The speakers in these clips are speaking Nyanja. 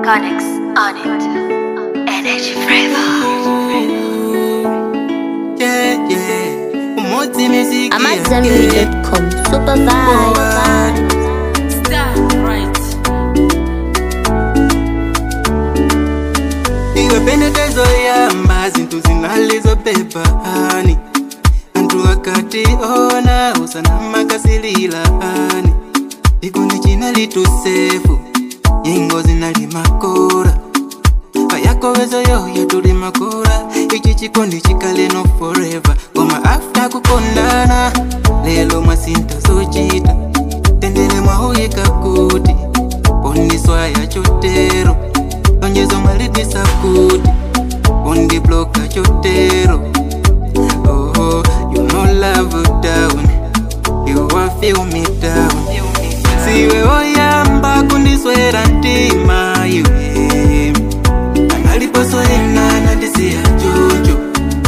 Connex on it. Energy flavor. Yeah, yeah. Umotsi miziki I'm at yake. zenbury.com. Super vibe. iwe pendekezo yamba zinthu zinalizobeba ani anthu akati ona usanama kasilila ani chikondi chinalitusefu nyingo zinali makora ayakowezo yoyo tuli makora ichi chikondi chikaleno forever koma afta kukondana lelo mwasinta zochita tendele mwahuyika kuti pondiswaya chotero lonjezo mwalidisa kuti pondibloka chotero oh, you know love down you are feel me down siwe oyamba kundiswera ntima iwe analiposoyena nandisiya jojo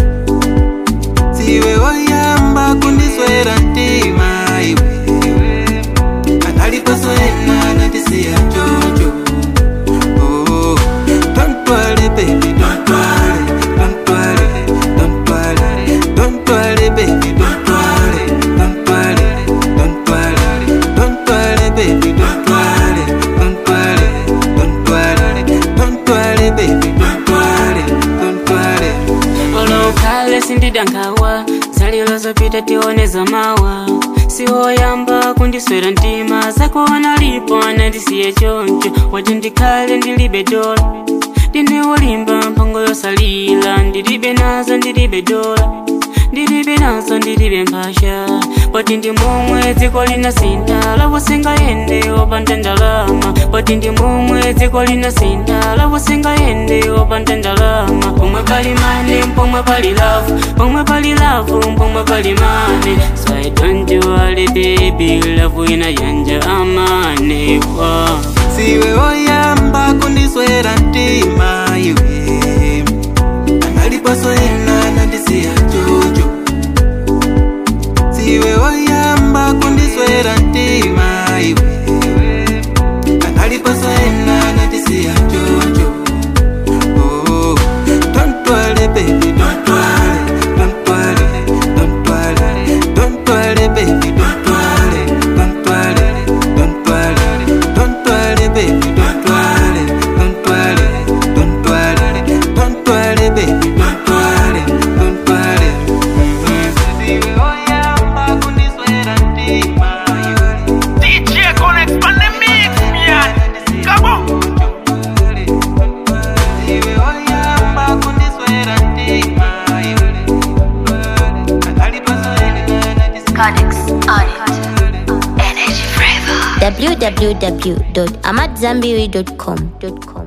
siwe oyamba kundiswera ntima iwe analiposoyena nandisiya jojo Oh, don't worry, baby, don't worry, don't worry, don't worry, don't worry, baby, don't worry, don't worry, don't worry, don't worry, baby, don't worry, don't worry, don't worry, don't worry, baby, don't worry, don't worry. olokale sindidankawa zalilo zopita tione zamawa siwoyamba kundiswera ntima zakuona lipo anandisiye choncho wati ndikhale ndilibe dola ndine wolimba mpango yosalila ndilibe nazo ndilibe dola ndilibe nazo ndilibe mphasha poti ndi momwe dziko linasinta lavosingaende opanda ndalama poti ndi momwe dziko linasinta lavosingaende opanda ndalama pomwe pali mane pomwe pali lavu pomwe pali lavu pomwe pali mane so i don't worry baby lavu inayanja amane wow. siwe oyamba kundiswera ntima iwe analiposoyena nandisiya jojo siwe oyamba kundiswera ntima iwe analiposoyena nandisiya jojo oh, don't worry baby don't worry don't worry don't worry don't worry baby don't worry don't worry don't worry don't worry baby don't worry don't worry don't worry don't worry baby don't worry don't worry siwe oyamba kundiswera ntima DJ Connect on the mix, man. Come on. siwe oyamba kundiswera ntima analiposoyena nandisiya Connex on it. Energy flavor. www.amatzambiri.com.